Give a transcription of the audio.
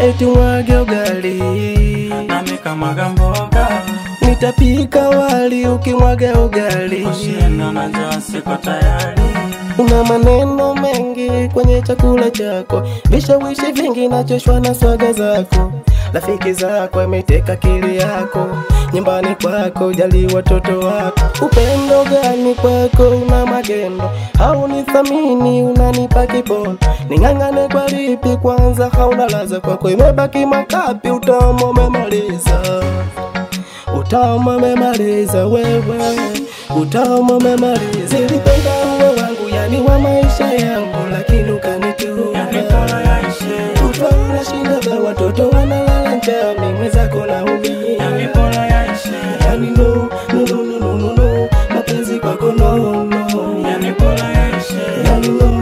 eti mwage ugali nami kamwaga mboga nitapika wali ukimwaga ugali kushinda na njaa siko tayari una maneno mengi kwenye chakula chako vishawishi vingi nachoshwa na swaga zako rafiki zako ameteka akili yako nyumbani kwako jali watoto wako upendo gani kwako una magendo au nithamini unanipa kibono ning'ang'ane kwa lipi kwanza hauna laza kwako imebaki makapi utamu umemaliza utamu umemaliza wewe utamu umemaliza nilipenda uwe wangu yani wa maisha yangu lakini yani ukanitoa bora yaishe kutwa unashinda ba watoto wanalala njaa mimi mwenzako naumia yani bora yaishe yani no no no no no no no mapenzi kwako no no yani bora yaishe yani no